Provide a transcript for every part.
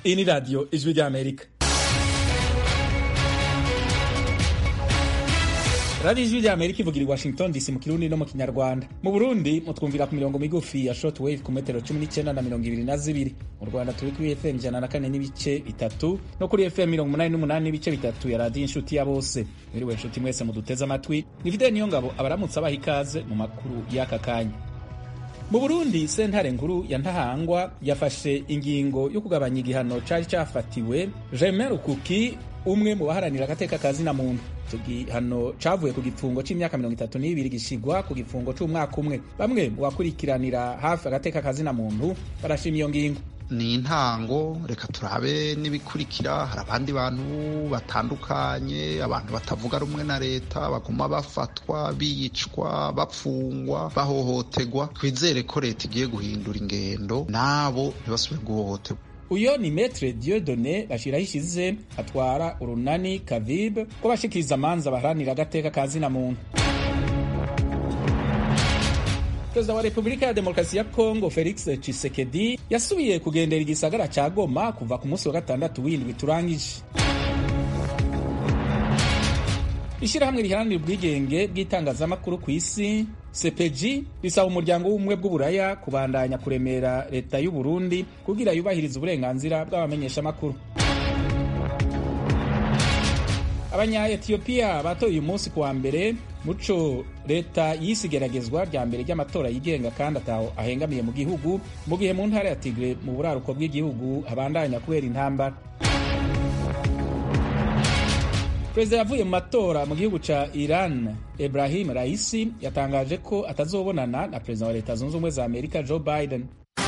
Iyi ni radiyo ijwi ry'amerika radiyo ijwi ry'amerika ivugira i washington dc mu kirundi no mu kinyarwanda mu burundi mutwumvira ku mirongo migufi ya short wave ku metero cumi n'icyenda na mirongo ibiri na zibiri mu rwanda turi kuri fm ijana na kane n'ibice bitatu no kuri fm mirongo umunani n'umunani n'ibice bitatu ya radiyo inshuti ya bose mwiriwe inshuti mwese muduteze amatwi ni fideli niyo ngabo abaramutse abaha ikaze mu makuru y'aka kanya mu burundi sentare nkuru ya ntahangwa yafashe ingingo yo kugabanya igihano cari cafatiwe germain rukuki umwe mu baharanira agateka ka zina muntu icyo gihano cavuye ku gifungo c'imyaka mirongo itatu n'ibiri gishigwa ku gifungo c'umwaka umwe bamwe mu bakurikiranira hafi agateka ka zina muntu barashima iyo ngingo ni intango reka turabe n'ibikurikira hari abandi bantu batandukanye abantu batavuga rumwe na leta baguma bafatwa bicwa bapfungwa bahohoterwa twizere ko leta igiye guhindura ingendo nabo ntibasubire guhohoterwa uyo ni metre diodone bashiraho ishize atwara urunani kavibe ko bashikiriza amanza baharanira agateka ka zina muntu perezida wa repubulika ya demokarasi ya kongo felix tshisekedi yasubiye kugendera igisagara ca goma kuva ku munsi wa gatandatu w'indwi turangije ishyirahamwe riharanira ubwigenge bw'itangazamakuru ku isi sepeji risaba umuryango w'ubumwe bw'uburaya kubandanya kuremera leta y'u Burundi kugira yubahirize uburenganzira bw'abamenyeshamakuru abanya-etiyopiya batoye uyu munsi kuwa mbere muco leta yise igeragezwa rya mbere ry'amatora yigenga kandi ataho ahengamiye mu gihugu mu gihe mu ntara ya tigre mu buraruko bw'igihugu habandanya kubera intambara perezida yavuye mu matora mu gihugu ca iran ibrahim raisi yatangaje ko atazobonana na perezida wa leta zunze ubumwe za amerika joe biden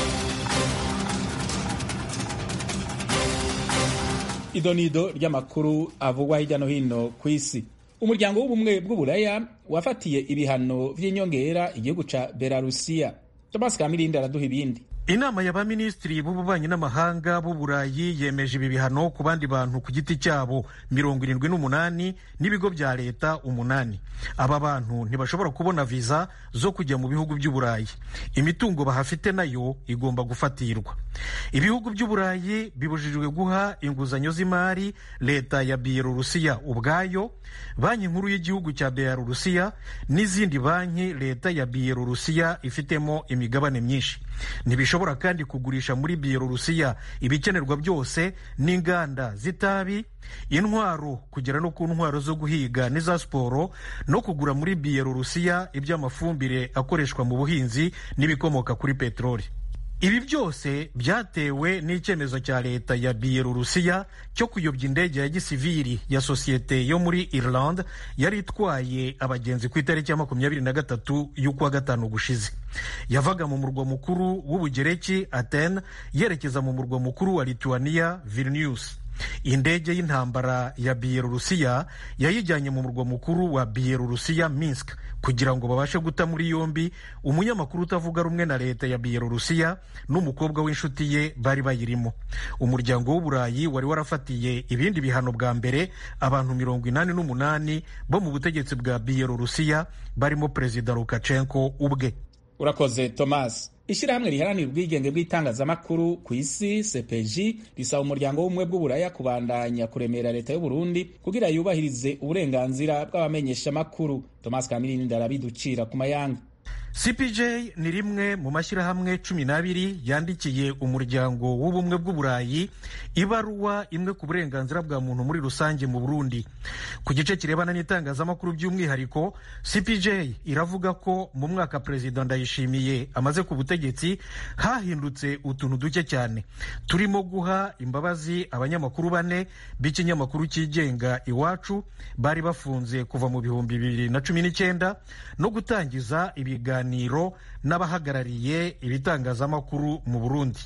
idonido ry'amakuru avugwa hirya no hino ku isi umuryango w'ubumwe bw'uburaya wafatiye ibihano vy'inyongera igihugu ca belarusiya thomas kamirindi araduha ibindi inama y'abaminisitiri b'ububanyi n'amahanga b'uburayi yemeje ibi bihano ku bandi bantu ku giti cyabo mirongo irindwi n'umunani n'ibigo bya leta umunani aba bantu ntibashobora kubona viza zo kujya mu bihugu by'uburayi imitungo bahafite nayo igomba gufatirwa ibihugu by'uburayi bibujijwe guha inguzanyo z'imari leta ya biyelorusiya ubwayo banki nkuru y'igihugu cya biyelorusiya n'izindi banki leta ya biyelorusiya ifitemo imigabane myinshi ntibishobora kandi kugurisha muri biyelorusiya ibikenerwa byose n'inganda z'itabi intwaro kugera no ku ntwaro zo guhiga n'iza siporo no kugura muri biyelorusiya iby'amafumbire akoreshwa mu buhinzi n'ibikomoka kuri peteroli ibi byose byatewe n'icyemezo cya leta ya biyelorusiya cyo kuyobya indege ya gisiviri ya sosiyete yo muri Ireland yari itwaye abagenzi ku itariki ya makumyabiri na gatatu y'ukwa gatanu gushize yavaga mu murwa mukuru w'ubugereki Athene yerekeza mu murwa mukuru wa Lithuania Vilnius indege y'intambara ya biyelorusiya yayijyanye mu murwa mukuru wa biyelorusiya Minsk kugira ngo babashe guta muri yombi umunyamakuru utavuga rumwe na leta ya biyelorusiya n'umukobwa w'inshuti ye bari bayirimo umuryango w'uburayi wari warafatiye ibindi bihano bwa mbere abantu mirongo inani n'umunani bo mu butegetsi bwa biyelorusiya barimo perezida lukashenko ubwe urakoze thomas ishyirahamwe riharanira ubwigenge bw'itangazamakuru ku isi sepeji risaba umuryango w'ubumwe bw'uburaya kubandanya kuremera leta y'u Burundi kugira yubahirize uburenganzira bw'abamenyeshamakuru thomas kamirindi ndarabiducira ku mayanga cpj ni rimwe mu mashyirahamwe cumi n'abiri yandikiye umuryango w'ubumwe bw'uburayi ibaruwa imwe ku burenganzira bwa muntu muri rusange mu burundi ku gice kirebana n'itangazamakuru by'umwihariko cpj iravuga ko mu mwaka perezida ndayishimiye amaze ku butegetsi hahindutse utuntu duke cyane turimo guha imbabazi abanyamakuru bane b'ikinyamakuru cyigenga iwacu bari bafunze kuva mu bihumbi bibiri na cumi n'icyenda no gutangiza ibiganiro n'abahagarariye ibitangazamakuru mu burundi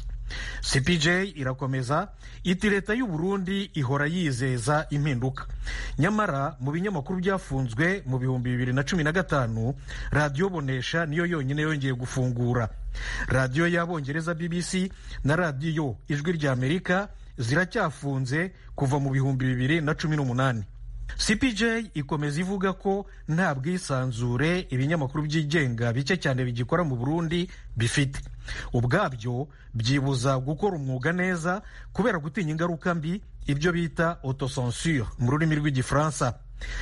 cpj irakomeza iti leta y'u burundi ihora yizeza impinduka nyamara mu binyamakuru byafunzwe mu bihumbi bibiri na cumi na gatanu radiyo bonesha niyo yonyine yongeye gufungura radiyo y'abongereza bbc na radiyo ijwi ry'amerika ziracyafunze kuva mu bihumbi bibiri na cumi n'umunani cpj ikomeza ivuga ko nta bwisanzure ibinyamakuru byigenga bike cyane bigikora mu burundi bifite ubwabyo byibuza gukora umwuga neza kubera gutinya ingaruka mbi ibyo bita autocensure mu rurimi rw'igifaransa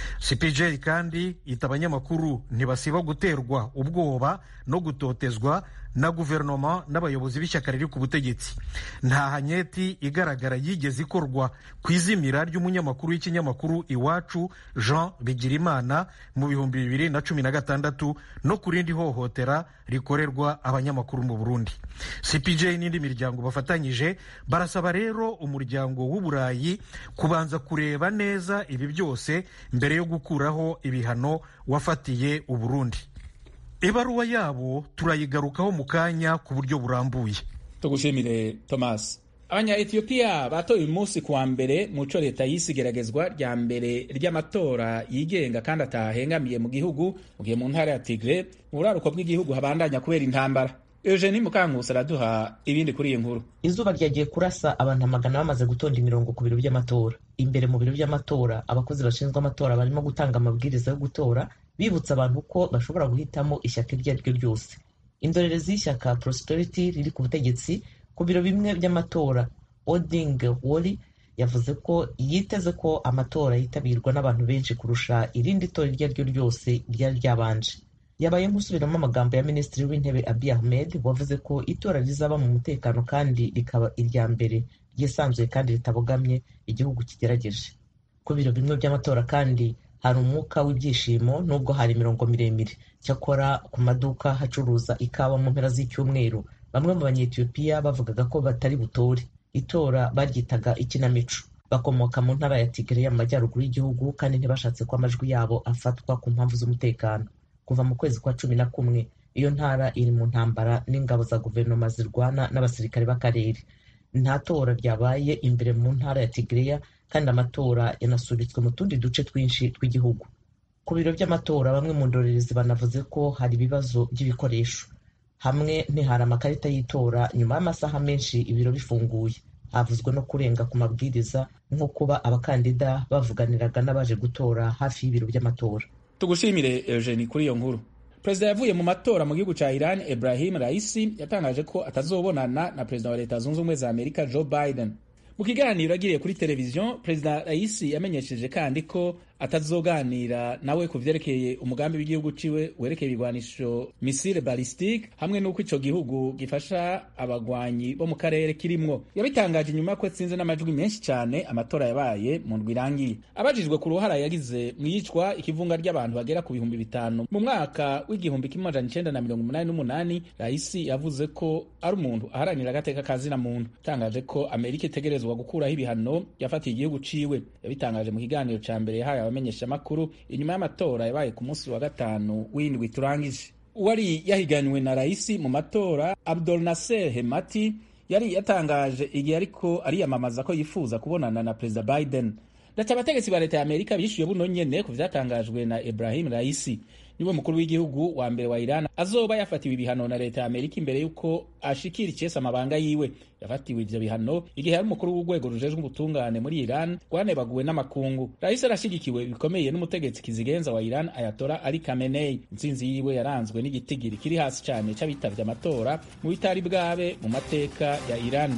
cpj kandi ita abanyamakuru ntibasiba guterwa ubwoba no gutotezwa na guverinoma n'abayobozi b'ishyaka riri ku butegetsi nta hanyeti igaragara yigeze ikorwa ku izimira ry'umunyamakuru w'ikinyamakuru iwacu jean bigirimana mu bihumbi bibiri na cumi na gatandatu no ku rindi hohotera rikorerwa abanyamakuru mu burundi cpj n'indi miryango bafatanyije barasaba rero umuryango w'uburayi kubanza kureba neza ibi byose mbere yo gukuraho ibihano wafatiye uburundi ibaruwa yabo turayigarukaho mu kanya ku buryo burambuye tugushimire thomas abanya etiyopiya batoye uyu munsi kuwa mbere mu co leta yise igeragezwa rya mbere ry'amatora yigenga kandi atahengamiye mu gihugu mu gihe mu ntara ya tigre mu buraruko bw'igihugu habandanya kubera intambara eugenie mukankusi araduha ibindi kuri iyi nkuru izuba ryagiye kurasa abantu amagana bamaze gutonda imirongo ku biro by'amatora imbere mu biro by'amatora abakozi bashinzwe amatora barimo gutanga amabwiriza yo gutora bibutsa abantu ko bashobora guhitamo ishyaka iryo ari ryo ryose indorerezi y'ishyaka prosperity riri ku butegetsi ku biro bimwe by'amatora oding woli yavuze ko yiteze ko amatora yitabirwa n'abantu benshi kurusha irindi tora iryo ari ryo ryose ryari ryabanje yabaye nk'usubiramo amagambo ya minisitiri w'intebe abiy ahmed wavuze ko itora rizaba mu mutekano kandi rikaba irya mbere ryisanzuye kandi ritabogamye igihugu kigerageje ku biro bimwe by'amatora kandi hari umwuka w'ibyishimo nubwo hari imirongo miremire cyakora ku maduka hacuruza ikawa mu mpera z'icyumweru bamwe mu banyetiyopiya bavugaga ko batari butore itora baryitaga ikinamico bakomoka mu ntara ya tigre mu majyaruguru y'igihugu kandi ntibashatse ko amajwi yabo afatwa ku mpamvu z'umutekano kuva mu kwezi kwa cumi na kumwe iyo ntara iri mu ntambara n'ingabo za guverinoma zirwana n'abasirikare b'akarere nta tora ryabaye imbere mu ntara ya tigreya kandi amatora yanasubitswe mu tundi duce twinshi tw'igihugu ku biro by'amatora bamwe mu ndorerezi banavuze ko hari ibibazo by'ibikoresho hamwe ntihari amakarita y'itora nyuma y'amasaha menshi ibiro bifunguye havuzwe no kurenga ku mabwiriza nko kuba abakandida bavuganiraga n'abaje gutora hafi y'ibiro by'amatora tugushimire eugenie kuri iyo nkuru perezida yavuye mu matora mu gihugu cya iran ibrahim raisi yatangaje ko atazobonana na perezida wa leta zunze ubumwe za amerika joe biden mu kiganiro agiriye kuri televiziyo perezida raisi yamenyesheje kandi ko atazoganira nawe ku vyerekeye umugambi w'igihugu ciwe werekeye ibigwanisho misile ballistique hamwe n'uko ico gihugu gifasha abagwanyi bo mu karere kirimwo yabitangaje inyuma ko atsinze n'amajwi menshi cyane amatora yabaye mu ndwi irangiye abajijwe ku ruhara yagize mu yicwa ikivunga ry'abantu bagera ku bihumbi bitanu mu mwaka w'igihumbi kimwe amajana icenda na mirongo umunani n'umunani raisi yavuze ko ari umuntu aharanira agateka kazina muntu atangaje ko amerika itegerezwa gukuraho ibihano yafatiye igihugu ciwe yabitangaje mu kiganiro ca mbere yahaye abamenyeshamakuru inyuma y'amatora yabaye ku munsi wa gatanu w'indwi turangije uwari yahiganywe na raisi mu matora abdul nasser hemati yari yatangaje igihe ariko ariyamamaza ko yifuza kubonana na perezida biden ndaca abategetsi ba leta ya amerika bishyuye buno nyene ku vyatangajwe na ibrahim raisi niwe mukuru w'igihugu wa mbere wa iran azoba yafatiwe ibihano na leta ya amerika imbere y'uko ashikira icese amabanga yiwe yafatiwe ivyo bihano igihe yari umukuru w'urwego rujejwe ubutungane muri iran rwanebaguwe n'amakungu rahisi arashigikiwe bikomeye n'umutegetsi kizigenza wa iran ayatora ali kamenei intsinzi yiwe yaranzwe n'igitigiri kiri hasi cane c'abitavye amatora mu bitari bwabe mu mateka ya iran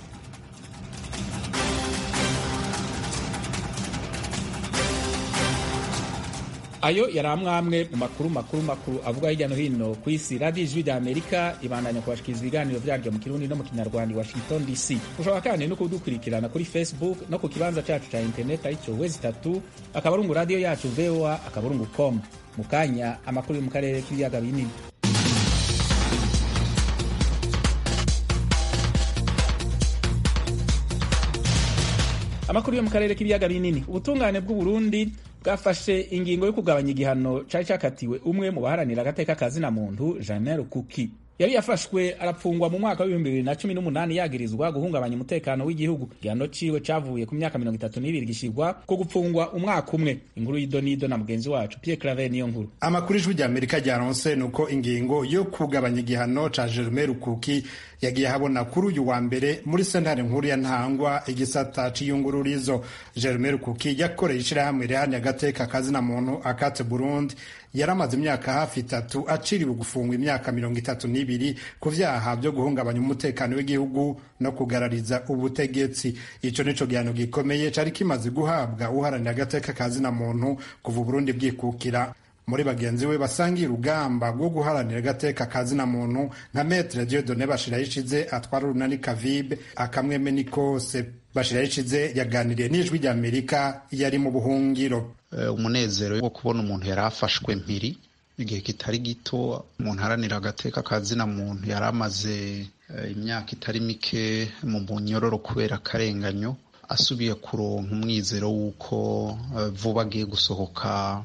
ayo yari amwamwe mu makuru makuru makuru avuga hirya no hino ku isi radiyo ijwi rya amerika ibandanya kubashikiriza ibiganiro byaryo mu kirundi no mu kinyarwanda i washington dc ushobora kandi no kudukurikirana kuri facebook no ku kibanza cyacu cya interineti aricyo wezi itatu akaburungu radiyo yacu voa akaburungu com mu kanya amakuru yo mu karere k'ibiyaga binini amakuru yo mu karere k'ibiyaga binini ubutungane bw'uburundi bwafashe ingingo yo kugabanya igihano cari cakatiwe umwe mu baharanira agateka kazina muntu janel kuki yari yafashwe arapfungwa mu mwaka w'ibihumbi bibiri na cumi n'umunani yagirizwa guhungabanya umutekano w'igihugu igihano ciwe cavuye ku myaka mirongo itatu n'ibiri gishyirwa ko gupfungwa umwaka umwe inkuru y'idonido na mugenzi wacu Pierre Claver niyo nkuru amakuru ijwi rya amerika ryaronse ni uko ingingo yo kugabanya igihano ca Jerome Rukuki yagiye habona kuri uyu wa mbere muri sentare nkuru ya ntangwa igisata c'iyungururizo Jerome Rukuki yakoreye ishirahamwe rihani agateka kazina muntu akate Burundi yaramaze imyaka hafi itatu aciriwe gufungwa imyaka mirongo itatu n'ibiri ku vyaha vyo guhungabanya umutekano w'igihugu no kugarariza ubutegetsi ico nico gihano gikomeye cari kimaze guhabwa uharanira agateka kazina muntu kuva Burundi bwikukira muri bagenzi we basangiye urugamba rwo guharanira agateka kazina muntu nka metre Dieudonne Bashirayishize atwara urunani Kavibe akamweme ni kose Bashirayishize yaganiriye n'ijwi rya Amerika yari mu buhungiro umunezero wo kubona umuntu yari afashwe mpiri igihe kitari gito umuntu aharanira agateka kazina muntu yari amaze imyaka itari mike mu munyororo kubera akarenganyo asubiye kuronka umwizero w'uko vuba agiye gusohoka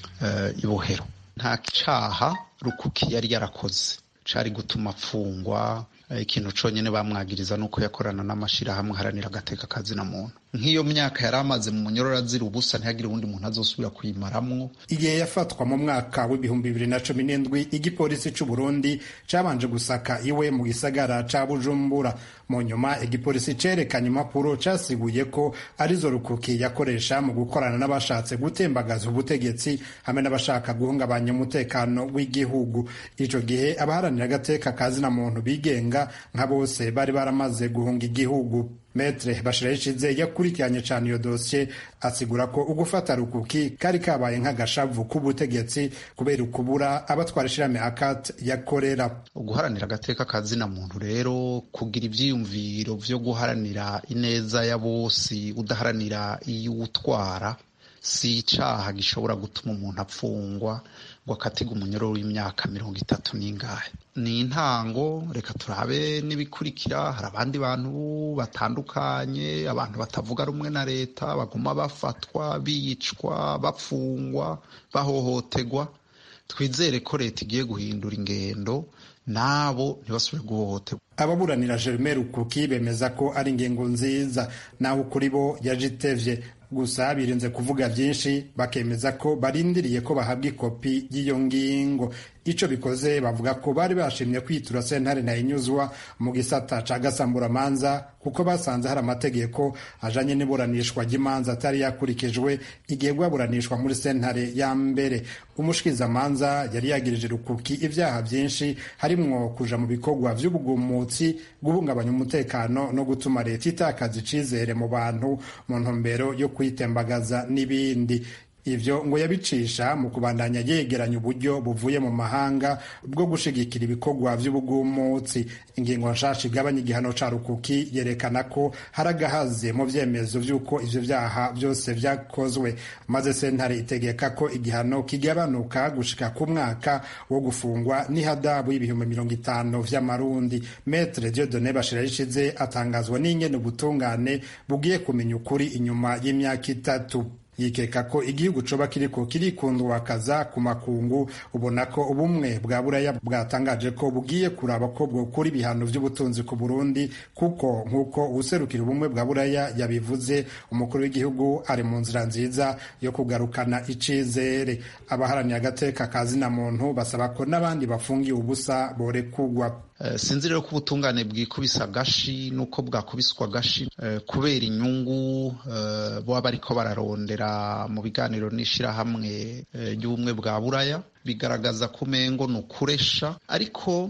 ibohero nta caha rukuki yari yarakoze cari gutuma apfungwa ikintu conyene bamwagiriza nuko yakorana n'amashirahamwe haranira agateka kazina muntu nk'iyo myaka yari amaze mu munyororo azira ubusa ntihagire uwundi muntu azosubira kuyimaramwo igihe yafatwa mu mwaka w'ibihumbi bibiri na cumi n'indwi igipolisi c'u Burundi cabanje gusaka iwe mu gisagara ca Bujumbura mu nyuma igipolisi cerekanye impapuro casiguye ko arizo rukuki yakoresha mu gukorana n'abashatse gutembagaza ubutegetsi hamwe n'abashaka guhungabanya umutekano w'igihugu ico gihe abaharanira agateka kazina muntu bigenga nka bose bari baramaze guhunga igihugu Metre Bashirayishize yakurikiranye cane iyo dosiye asigura ko ugufata rukuki kari kabaye nk'agashavu k'ubutegetsi kubera ukubura abatwara ishirahamwe akat yakorera uguharanira agateka kazina muntu rero kugira ivyiyumviro vyo guharanira ineza ya bose udaharanira iy'uwutwara si icaha gishobora gutuma umuntu apfungwa ngo akatiga umunyororo w'imyaka mirongo itatu n'ingahe ni intango reka turabe n'ibikurikira hari abandi bantu batandukanye abantu batavuga rumwe na leta baguma bafatwa bicwa bapfungwa bahohotegwa twizere ko leta igiye guhindura ingendo nabo ntibasubire guhohoterwa ababuranira Jerome Rukuki bemeza ko ari ingingo nziza naho kuri bo yaje itevye gusa birinze kuvuga byinshi bakemeza ko barindiriye ko bahabwa ikopi y'iyo ngingo ico bikoze bavuga ko bari bashimye kwitura sentare na inyuzwa mu gisata ca gasamburamanza kuko basanze hari amategeko ajanye n'iburanishwa ry'imanza atari yakurikijwe igihe bwaburanishwa muri sentare ya mbere umushikizamanza yari yagirije rukuki ivyaha vyinshi harimwo kuja mu bikorwa vy'ubugumutsi guhungabanya umutekano no gutuma leta itakaza icizere mu bantu mu ntumbero yo kwitembagaza n'ibindi ivyo ngo yabicisha mu kubandanya yegeranya uburyo buvuye mu mahanga bwo gushigikira ibikorwa vy'ubugumutsi ingingo nshasha igabanya igihano ca rukuki yerekana ko hari agahaze mu vyemezo vy'uko ivyo vyaha vyose vyakozwe maze sentare itegeka ko igihano kigabanuka gushika ku mwaka wo gufungwa n'ihadabu y'ibihumbi mirongo itanu vy'amarundi metre diodone bashirayishize atangazwa n'ingene ubutungane bugiye kumenya ukuri inyuma y'imyaka itatu yikeka ko igihugu coba kiriko kirikundwakaza ku makungu ubona ko ubumwe bwa buraya bwatangaje ko bugiye kuraba ko bwokura ibihano vy'ubutunzi ku burundi kuko nk'uko uwuserukira ubumwe bwa buraya yabivuze umukuru w'igihugu ari mu nzira nziza yo kugarukana icizere abaharaniye agateka ka zina muntu basaba ko n'abandi bafungiye ubusa borekugwa sinzi rero ko ubutungane bwikubisa agashi nuko bwakubiswa agashi kubera inyungu baba bariko bararondera mu biganiro n'ishirahamwe ry'ubumwe bwa buraya bigaragaza ko umengo ni ukuresha ariko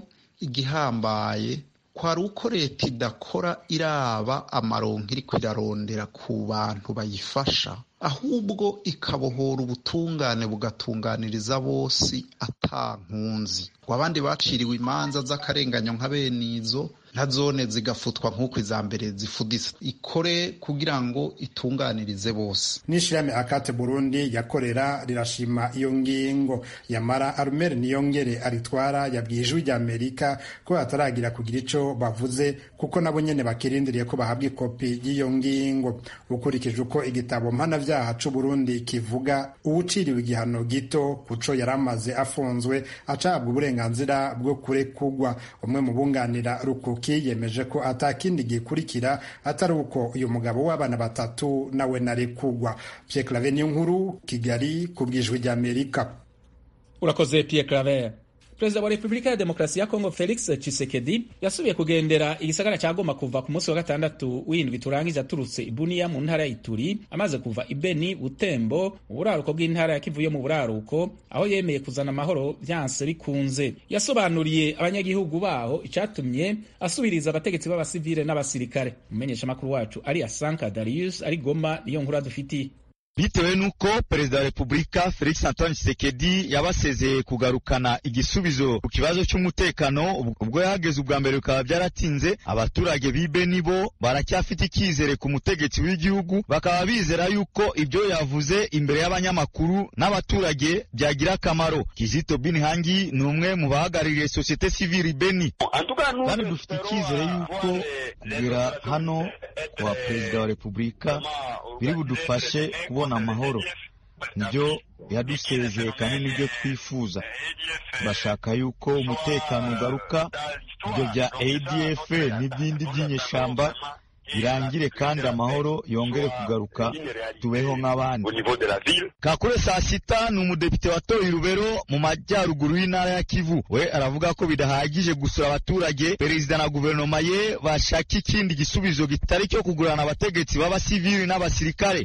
igihambaye kwari uko leta idakora iraba amaronko iriko irarondera ku bantu bayifasha ahubwo ikabohora ubutungane bugatunganiriza bose ata nkunzi ngo abandi baciriwe imanza z'akarenganyo nka bene izo nka zone zigafutwa nk'uko iza mbere zifuditse ikore kugira ngo itunganirize bose n'ishirahamwe akate burundi yakorera rirashima iyo ngingo yamara arumeri niyongere aritwara yabwiye ijwi rya amerika ko hataragira kugira ico bavuze kuko nabo nyene bakirindiriye ko bahabwa ikopi y'iyo ngingo ukurikije uko igitabo mpanavyaha c'uburundi kivuga uwuciriwe igihano gito kuco yari amaze afunzwe acahabwa uburenganzira bwo kurekugwa umwe mu bunganira rukuki yemeje ko atakindi gikurikira atari uko uyu mugabo w'abana batatu nawe narekugwa Pierre Claver niyo nkuru Kigali ku bwijwi rya Amerika urakoze Pierre Claver perezida wa repubulika ya demokarasi ya kongo felix tshisekedi yasubiye kugendera igisagara cya goma kuva ku munsi wa gatandatu w'indwi turangije aturutse ibuniya mu ntara ya ituri amaze kuva ibeni butembo mu buraruko bw'intara ya kivu yo mu buraruko aho yemeye kuzana amahoro byanse bikunze yasobanuriye abanyagihugu baho icyatumye asubiriza abategetsi b'abasivile n'abasirikare umumenyeshamakuru wacu ari asanka darius ari goma niyo nkuru adufitiye bitewe n'uko perezida wa repubulika felix antoine tshisekedi yabasezeye kugarukana igisubizo ku kibazo cy'umutekano ubwo yahageze ubwa mbere bikaba byaratinze abaturage b'ibe bo baracyafite icyizere ku mutegetsi w'igihugu bakaba bizera yuko ibyo yavuze imbere y'abanyamakuru n'abaturage byagira akamaro kizito binhangi ni umwe mu bahagarariye sosiyete sivili beni kandi dufite icyizere yuko kugera hano kwa perezida wa repubulika biri budufashe kubona amahoro nibyo yadusezeye kandi nibyo twifuza bashaka yuko umutekano ugaruka ibyo bya adf n'ibindi by'inyeshyamba birangire kandi amahoro yongere kugaruka tubeho nk'abandi kakure saa sita ni umudepite watoye irubero mu majyaruguru y'intara ya kivu we aravuga ko bidahagije gusura abaturage perezida na guverinoma ye bashaka ikindi gisubizo kitari cyo kugurana abategetsi b'abasivili n'abasirikare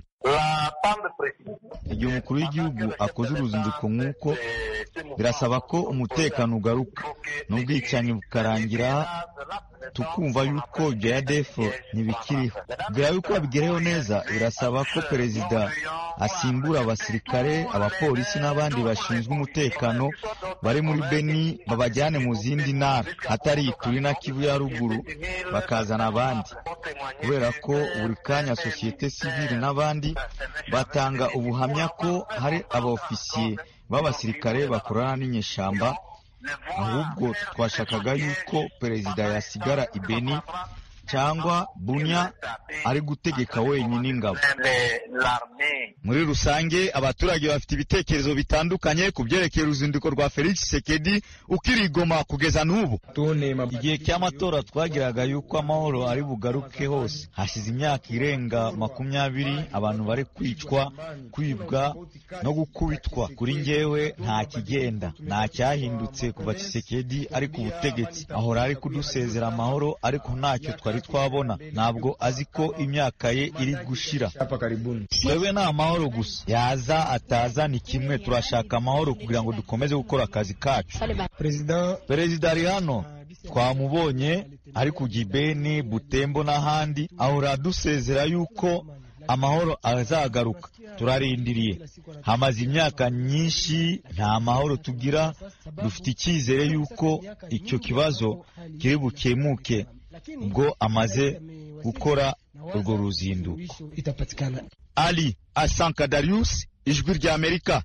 igihe umukuru w'igihugu akoze uruzinduko nk'uko birasaba ko umutekano ugaruka n'ubwicanyi bukarangira tukumva yuko ibyo ya defo ntibikiriho mbere yuko babigereho neza birasaba ko perezida asimbura abasirikare abapolisi n'abandi bashinzwe umutekano bari muri beni babajyane mu zindi ntara atari ituri na kivu ya ruguru bakazana abandi kubera ko buri kanya sosiyete sivili n'abandi batanga ubuhamya ko hari abaofisiye b'abasirikare bakorana n'inyeshyamba ahubwo twashakaga yuko perezida yasigara ibeni cyangwa bunya ari gutegeka wenyine ingabo muri rusange abaturage bafite ibitekerezo bitandukanye ku byerekeye uruzinduko rwa felix sekedi ukirigoma kugeza n'ubu igihe cy'amatora twagiraga yuko amahoro ari bugaruke hose hashize imyaka irenga makumyabiri abantu bari kwicwa kwibwa no gukubitwa kuri njyewe nta kigenda nta cyahindutse kuva kisekedi ari ku butegetsi ahora ari kudusezera amahoro ariko ntacyo twari twabona ntabwo azi ko imyaka ye iri gushira twebwe ni amahoro gusa yaza ataza ni kimwe turashaka amahoro kugira ngo dukomeze gukora akazi kacu perezida ari hano twamubonye ari ku gibeni butembo n'ahandi ahora adusezera yuko amahoro azagaruka turarindiriye hamaze imyaka myinshi nta mahoro tugira dufite icyizere yuko icyo kibazo kiri bukemuke ubwo amaze gukora urwo ruzinduko ali asanka darius ijwi rya amerika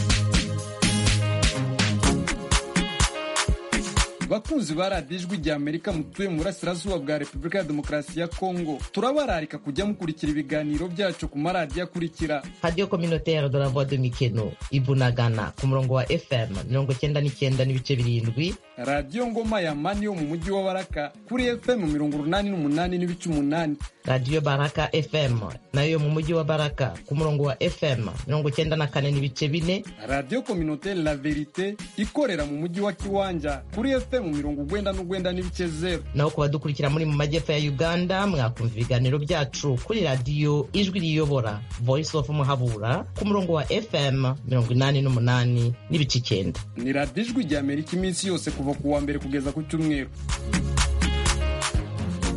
bakunzi ba radiyo ijwi rya amerika mutuye mu burasirazuba bwa repubulika ya demokarasi ya kongo turabararika kujya mukurikira ibiganiro byacu ku maradiyo akurikira radiyo kominotere de la voix de mikeno ibunagana ku murongo wa fm mirongo cyenda n'icyenda n'ibice birindwi radiyo ngoma ya mani yo mu mujyi wa baraka kuri fm mirongo urunani n'umunani n'ibice umunani radiyo baraka fm nayo mu mujyi wa baraka ku murongo wa fm mirongo cyenda na kane n'ibice bine radiyo kominotere la verite ikorera mu mujyi wa kiwanja kuri fm mirongo ugwenda n'ugwenda n'ibice zeru naho ku badukurikira muri mu majyepfo ya uganda mwakumva ibiganiro byacu kuri radiyo ijwi riyobora voice of muhabura ku murongo wa fm mirongo inani n'umunani n'ibice icyenda ni radiyo ijwi rya amerika iminsi yose kuva ku wa mbere kugeza ku cyumweru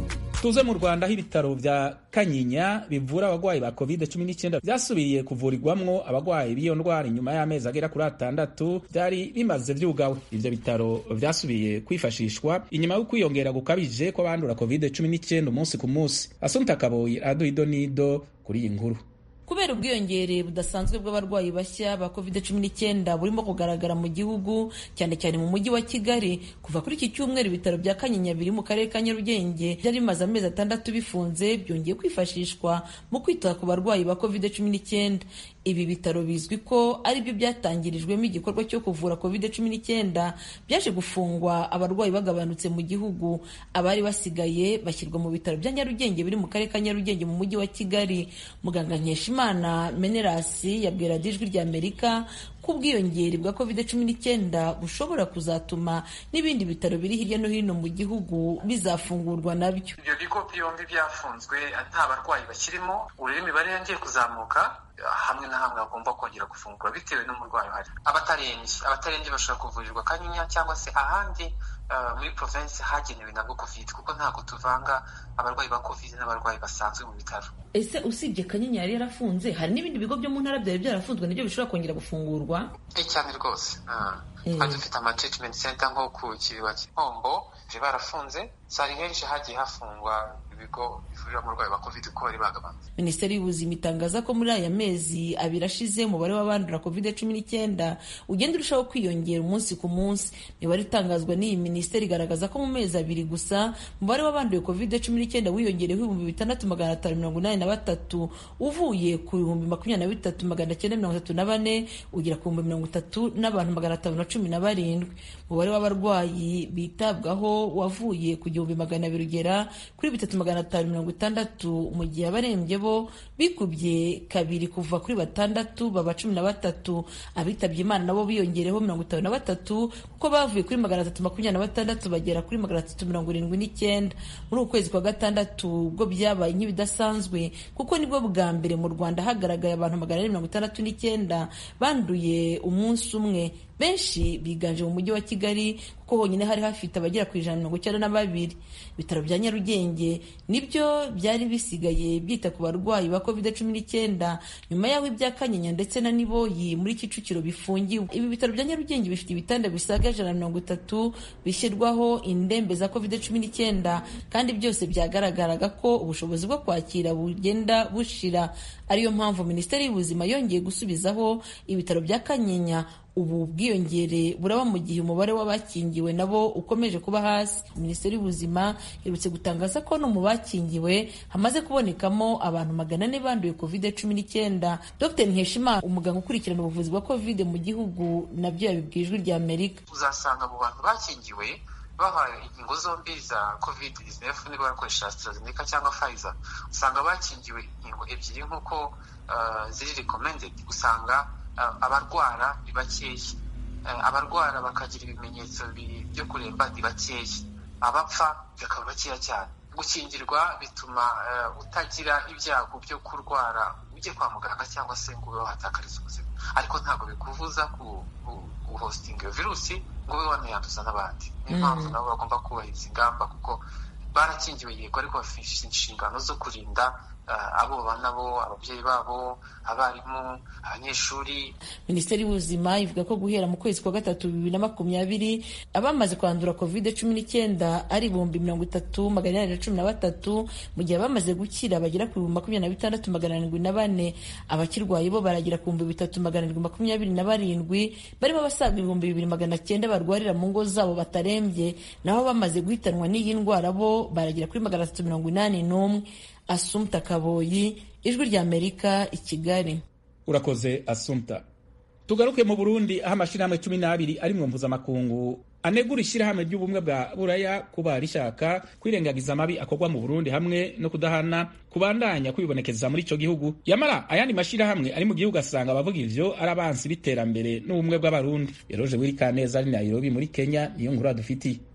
tuze mu rwanda aho ibitaro vya kanyinya bivura abagwayi ba covid 19 vyasubiye kuvurirwamwo abagwayi b'iyo ndwara inyuma y'amezi agera kuri atandatu vyari bimaze vyugawe ivyo bitaro vyasubiye kwifashishwa inyuma yo kwiyongera gukabije kw'abandura covid 19 umunsi ku munsi asumta kaboyi aduha idonido kuri iyi nkuru kubera ubwiyongere budasanzwe bw'abarwayi bashya ba covid cumi n'icyenda burimo kugaragara mu gihugu cyane cyane mu mujyi wa kigali kuva kuri iki cyumweru ibitaro bya kanyinya biri mu karere ka nyarugenge byari bimaze amezi atandatu bifunze byongeye kwifashishwa mu kwita ku barwayi ba covid cumi n'icyenda ibi bitaro bizwi ko ari byo byatangirijwemo igikorwa cyo kuvura covid cumi n'icyenda byaje gufungwa abarwayi bagabanutse mu gihugu abari basigaye bashyirwa mu bitaro bya nyarugenge biri mu karere ka nyarugenge mu mujyi wa kigali muganga nkeshimana menerasi yabwira ijwi rya amerika ko ubwiyongere bwa covid cumi n'icyenda bushobora kuzatuma n'ibindi bitaro biri hirya no hino mu gihugu bizafungurwa nabyo ibyo bigo byombi byafunzwe nta barwayi bakirimo urebe imibare yongeye kuzamuka hamwe na hamwe hagomba kongera gufungura bitewe n'umurwayi uhari abatarembye abatarembye bashobora kuvurirwa kanyinya cyangwa se ahandi muri provinsi hagenewe nabwo covid kuko ntabwo tuvanga abarwayi ba covid n'abarwayi basanzwe mu bitaro ese usibye kanyinya yari yarafunze hari n'ibindi bigo byo mu ntara byari byarafunzwe nabyo bishobora kongera gufungurwa cyane rwose twari dufite ama treatment center nko ku kiriba cy'inkombo bari barafunze sari henshi hagiye hafungwa ibigo bivurira umurwayi wa covid ko bari bagabanutse minisiteri y'ubuzima itangaza ko muri aya mezi abiri ashize umubare w'abandura covid cumi n'icyenda ugenda urushaho kwiyongera umunsi ku munsi imibare itangazwa n'iyi minisiteri igaragaza ko mu mezi abiri gusa umubare w'abanduye covid cumi n'icyenda wiyongereho ibihumbi bitandatu magana atanu mirongo inani na batatu uvuye ku bihumbi makumyabiri na bitatu magana cyenda mirongo itatu na bane ugera ku bihumbi mirongo itatu n'abantu magana atanu na cumi na barindwi umubare w'abarwayi bitabwaho wavuye ku gihumbi magana abiri ugera kuri bitatu magana atanu mirongo itandatu mu gihe abarembye bo bikubye kabiri kuva kuri batandatu baba cumi na batatu abitabye imana nabo biyongereho mirongo itanu na batatu kuko bavuye kuri magana atatu makumyabiri na batandatu bagera kuri magana atatu mirongo irindwi n'icyenda muri uku kwezi kwa gatandatu ubwo byabaye nk'ibidasanzwe kuko nibwo bwa mbere mu rwanda hagaragaye abantu magana ane mirongo itandatu n'icyenda banduye umunsi umwe benshi biganje mu mujyi wa kigali kuko honyine hari hafite abagera ku ijana mirongo icyenda na babiri ibitaro bya nyarugenge nibyo byari bisigaye byita ku barwayi ba covid cumi n'icyenda nyuma y'aho ibya kanyinya ndetse na niboyi muri kicukiro bifungiwe ibi bitaro bya nyarugenge bifite ibitanda bisaga ijana na mirongo itatu bishyirwaho indembe za covid cumi n'icyenda kandi byose byagaragaraga ko ubushobozi bwo kwakira bugenda bushira ariyo mpamvu minisiteri y'ubuzima yongeye gusubizaho ibitaro bya kanyinya ubu bwiyongere buraba mu gihe umubare w'abakingiwe nabo ukomeje kuba hasi minisiteri y'ubuzima iherutse gutangaza ko no mu bakingiwe hamaze kubonekamo abantu magana ane banduye covid cumi n'icyenda dr nkeshimana umuganga ukurikirana ubuvuzi bwa covid mu gihugu nabyo yabibwiye ijwi rya amerika uzasanga mu bantu bakingiwe bahaye inkingo zombi za covid 19 niba barakoresha AstraZeneca cyangwa Pfizer usanga bakingiwe inkingo ebyiri nk'uko uh, ziri recommended usanga abarwara ni bakeya abarwara bakagira ibimenyetso byo kuremba ni bakeya abapfa bakaba bakeya cyane gukingirwa bituma utagira ibyago byo kurwara ujye kwa muganga cyangwa se ngo ube wahatakariza ubuzima ariko ntabwo bikubuza guhositinga iyo virusi ngo ube wanayanduza n'abandi niyo mpamvu nabo bagomba kubahiriza ingamba kuko barakingiwe yego ariko bafite inshingano zo kurinda abo nabo ababyeyi babo abarimu abanyeshuri minisiteri y'ubuzima ivuga ko guhera mu kwezi kwa gatatu bibiri na makumyabiri abamaze kwandura covid cumi n'icyenda ari ibihumbi mirongo itatu magana inani na cumi na batatu mu gihe abamaze gukira bagera ku bihumbi makumyabiri na bitandatu magana arindwi na bane abakirwaye bo baragera ku bihumbi bitatu magana arindwi makumyabiri na barindwi barimo abasaga ibihumbi bibiri magana cyenda barwarira mu ngo zabo batarembye naho bamaze guhitanwa n'iyi ndwara bo baragera kuri magana atatu mirongo inani n'umwe asumta kaboyi ijwi rya amerika i kigali urakoze asumta tugaruke mu burundi aho amashyirahamwe cumi n'abiri ari mu mpuzamakungu anegura ishyirahamwe ry'ubumwe bwa buraya kuba rishaka kwirengagiza amabi akorwa mu burundi hamwe no kudahana kubandanya kwibonekeza muri icyo gihugu yamara ayandi mashyirahamwe ari mu gihugu asanga abavuga ivyo ari abansi b'iterambere n'ubumwe bw'abarundi eroje wirikaneza ari nairobi muri kenya niyo nkuru adufitiye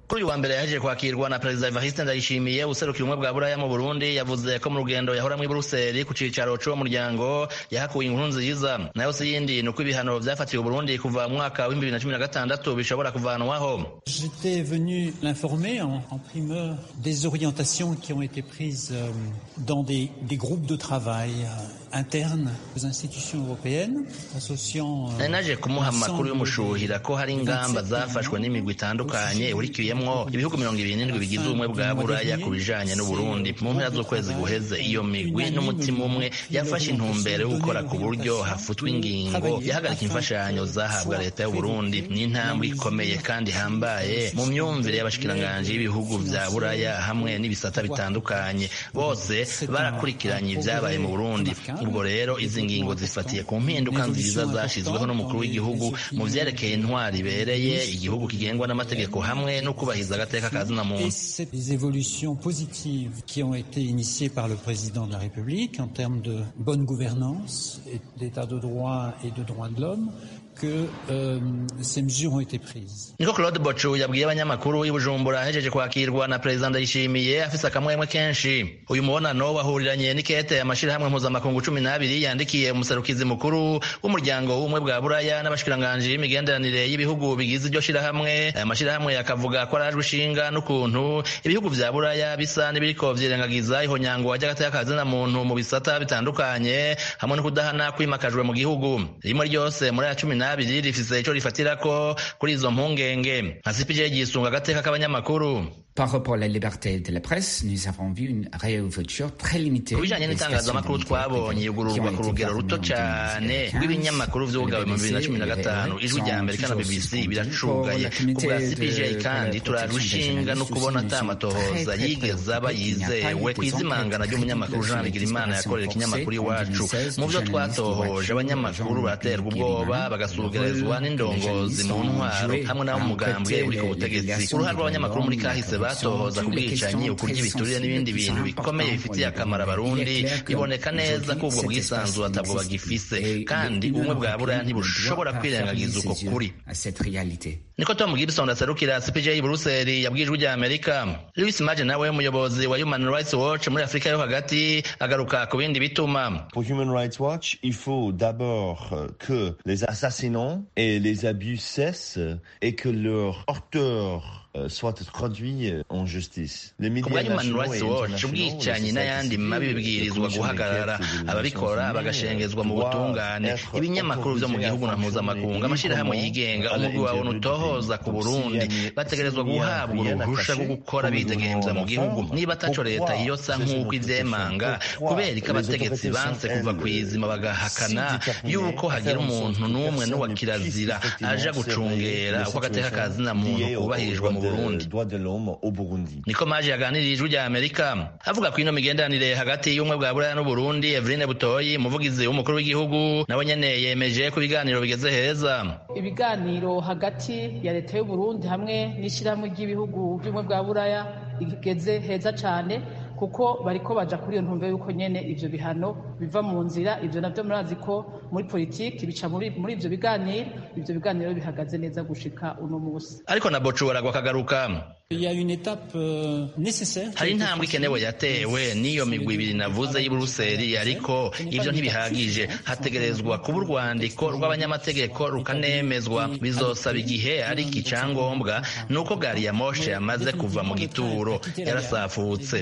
kuri uyu wa mbere yahejeje kwakirwa na perezida evariste ndayishimiye userukira ubumwe bwa buraya mu burundi yavuze ko mu rugendo yahoramwo i buruseli ku cicaro c'uwo muryango yahakuye inkuru nziza nayo si yindi ni uko ibihano vyafatiwe uburundi kuva mu mwaka w'ibihumbi bibiri na cumi na gatandatu bishobora kuvanwaho J'étais venu l'informer en, en primeur des orientations qui ont été prises euh, dans des, des groupes de travail euh, internes aux institutions européennes, associant nari naje kumuha amakuru y'umushuhira ko hari ingamba zafashwe n'imigwi itandukanye urikiyemwo ibihugu mirongo ibiri n'indwi bigize ubumwe bwa buraya ku bijanye n'uburundi mu mpera z'ukwezi guheze iyo migwi n'umutima umwe yafashe intumbero yo gukora ku buryo hafutwa ingingo yahagarika imfashanyo zahabwa leta y'uburundi ni intambwe ikomeye kandi ihambaye mu myumvire y'abashikiranganji b'ibihugu vya buraya hamwe n'ibisata bitandukanye bose barakurikiranye ibyabaye mu burundi ubwo rero izi ngingo zifatiye ku mpinduka nziza zashizweho n'umukuru w'igihugu mu vyerekeye intwari ibereye igihugu kigengwa n'amategeko hamwe no kubahiriza agateka ka zina muntu des évolutions positives qui ont été initiées par le président de la République en termes de bonne gouvernance, et d'état de droit et de droits de l'homme que euh, ces mesures ont été prises. niko claude bocu yabwiye abanyamakuru i bujumbura ahejeje kwakirwa na perezida ndayishimiye afise akamwemwe kenshi uyu mubonano wahuriranye n'ikete amashirahamwe mpuzamakungu cumi n'abiri yandikiye umuserukizi mukuru w'umuryango w'ubumwe bwa buraya n'abashikiranganji b'imigenderanire y'ibihugu bigize iryo shirahamwe aya mashirahamwe akavuga ko arajwe ishinga n'ukuntu ibihugu vya buraya bisa n'ibiriko vyirengagiza ihonyangwa ry'agateka ka zina muntu mu bisata bitandukanye hamwe no kudahana kwimakajwe mu gihugu rimwe ryose muri aya cumi n'abiri rifise ico rifatirako kuri izo mpungenge nka cpj gisunga agateka k'abanyamakuru Par rapport à la liberté de la presse, nous avons vu une réouverture très limitée. ku bijanye n'itangazamakuru twabonye yugururwa ku rugero ruto cyane rw'ibinyamakuru vyugawe mu bibiri na cumi na gatanu ijwi rya amerika na bbc biracugaye ku bwa cpj kandi turajwe ishinga no kubona ata amatohoza yigeze aba yizewe ku izimangana ry'umunyamakuru jean bigirimana yakorera ikinyamakuru iwacu mu vyo twatohoje abanyamakuru baraterwa ubwoba bagasugerezwa n'indongozi mu ntwaro hamwe n'abo mugambwe uri ku butegetsi uruhare rw'abanyamakuru muri kahise batohoza ku bwicanyi ukurya ibiturire n'ibindi bintu bikomeye bifitiye akamaro abarundi biboneka neza ko ubwo bwisanzure atabwo bagifise kandi ubumwe bwa buraya ntibushobora kwirengagiza uko kuri niko tom gibson aserukira cpj i buruseli yabwiye ijwi rya amerika louis maje nawe umuyobozi wa human rights watch muri afurika yo hagati agaruka ku bindi bituma Pour Human Rights Watch, il faut d'abord euh, que les assassinats et les abus cessent et que leurs auteurs euh, soient traduits euh, en justice. Les ku médias bwa human nationaux rights et watch internationaux, ubwicanyi les n'ayandi sociétés mabi civiles, bibwirizwa les guhagarara commissions d'enquête ababikora des Nations bagashengezwa mu Unies butungane doivent ibinyamakuru vyo mu être gihugu na autorisés à mpuzamakungu fonctionner amashirahamwe librement yigenga à umugwi wawe l'intérieur du ntutohoza pays. ku Donc, burundi s'il y a- bategerezwa s'il y a guhabwa rien uruhusha attaché, rwo gukora comme le bidegemvya mu gouvernement gihugu d'ensemble, niba ataco leta pourquoi yosa ces nk'uko autorités ivyemanga sont- pourquoi kubera ko les abategetsi autorités banse sont, kuva elles, kw'izima bagahakana si déterminées yuko à hagira faire en umuntu sorte que n'umwe personne n'uwa ne kirazira puisse aja effectivement gucungera surveiller uko agateka ka zina les muntu situations kubahirijwe mu liées aux burundi droits de l'homme au Burundi. niko maje yaganiriye ijwi rya amerika avuga ku ino migenderanire hagati y'ubumwe bwa buraya n'uburundi eveline butoyi umuvugizi w'umukuru w'igihugu nawe nyene yemeje ko ibiganiro bigeze heza ibiganiro hagati ya leta y'u Burundi hamwe n'ishyirahamwe ry'ibihugu by'ubumwe bwa buraya bigeze heza cyane kuko bariko baja kuri iyo ntumbero y'uko nyene ivyo bihano biva mu nzira ivyo navyo murazi ko muri politiki bica muri muri ivyo biganiro ivyo biganiro bihagaze neza gushika uno musi ariko na bocu baragwa akagaruka Il y a une étape euh, nécessaire. hari intambwe ikenewe yatewe n'iyo migwi ibiri navuze y'i buruseli ariko ivyo ntibihagije hategerezwa kuba urwandiko rw'abanyamategeko rukanemezwa bizosaba igihe ariko icyangombwa ni uko gari ya moshe yamaze kuva mu gituro yarasafutse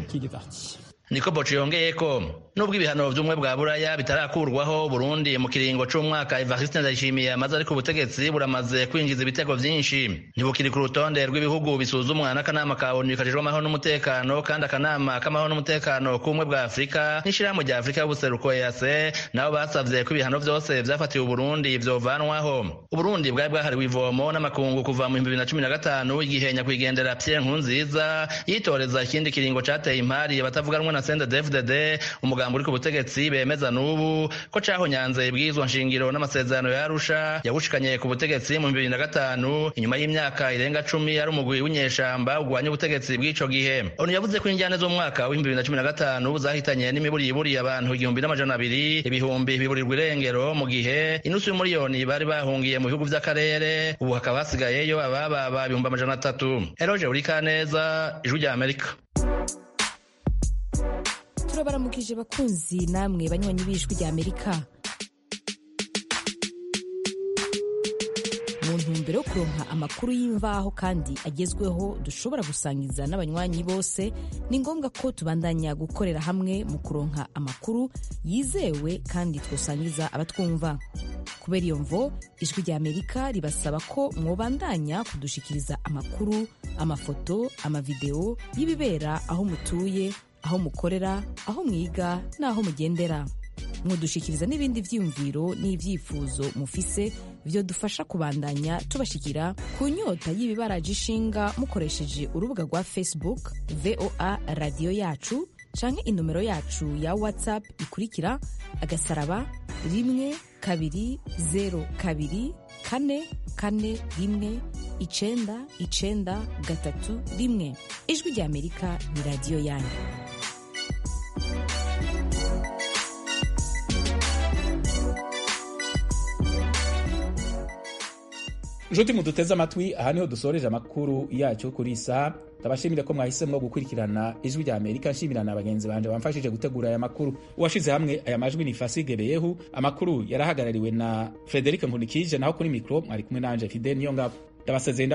niko boco yongeye ko nubwo ibihano vy'umwe bwa buraya bitarakurwaho burundi mu kiringo c'umwaka evariste ndayishimiye amaze ari ku butegetsi buramaze kwinjiza ibitego vyinshi ntibukiri ku rutonde rw'ibihugu bisuzumwa n'akanama ka onu kajejwe amahoro n'umutekano kandi akanama k'amahoro n'umutekano k'ubumwe bwa afurika n'ishirahamwe rya afurika y'ubuseruko ease nabo basavye ko ibihano vyose vyafatiwe uburundi vyovanwaho uburundi bwari bwahariwe ivomo n'amakungu kuva mu bihumbi bibiri na cumi na gatanu igihe nyakwigendera pierre nkurunziza yitoreza ikindi kiringo cateye impari abatavuga rumwe na na CNDD-FDD umugambi uri ku butegetsi bemeza n'ubu ko cahonyanze ibwirizwa nshingiro n'amasezerano ya Arusha yawushikanye ku butegetsi mu bibiri na gatanu inyuma y'imyaka irenga cumi ari umugwi w'inyeshamba ugwanya ubutegetsi bw'ico gihe onu yavuze ko injyane z'umwaka w'ibihumbi bibiri na cumi na gatanu zahitanye n'imiburiburi abantu igihumbi n'amajana abiri ibihumbi biburirwa irengero mu gihe inusu y'umuriyoni bari bahungiye mu bihugu vy'akarere ubu hakaba hasigayeyo abababa ibihumbi amajana atatu eroje urikaneza ijwi rya amerika turabaramukije bakunzi namwe banywanyi b'ijwi rya amerika mu ntumbero yo kuronka amakuru y'imvaho kandi agezweho dushobora gusangiza n'abanywanyi bose ni ngombwa ko tubandanya gukorera hamwe mu kuronka amakuru yizewe kandi twosangiza abatwumva kubera iyo mvo ijwi rya amerika ribasaba ko mwobandanya kudushikiriza amakuru amafoto amavideo y'ibibera aho mutuye aho mukorera aho mwiga n'aho mugendera mudushikiriza n'ibindi vyiyumviro n'ivyifuzo mufise vyo dufasha kubandanya tubashikira ku nyota y'ibibaraje ishinga mukoresheje urubuga rwa facebook voa radiyo yacu canke inomero yacu ya whatsapp ikurikira agasaraba rimwe kabiri zero kabiri kane kane rimwe icenda icenda gatatu rimwe ijwi rya amerika ni radiyo yanyu nshuti muduteze amatwi aha niho dusoreje amakuru yacu kuri isa ndabashimire ko mwahisemo gukurikirana ijwi rya amerika nshimira na bagenzi banje bamfashije gutegura aya makuru uwashize hamwe aya majwi ni fasige beyehu amakuru yarahagarariwe na frederic nkunikije naho kuri mikro mwari kumwe nanje fide niyo ngabo ndabasezeye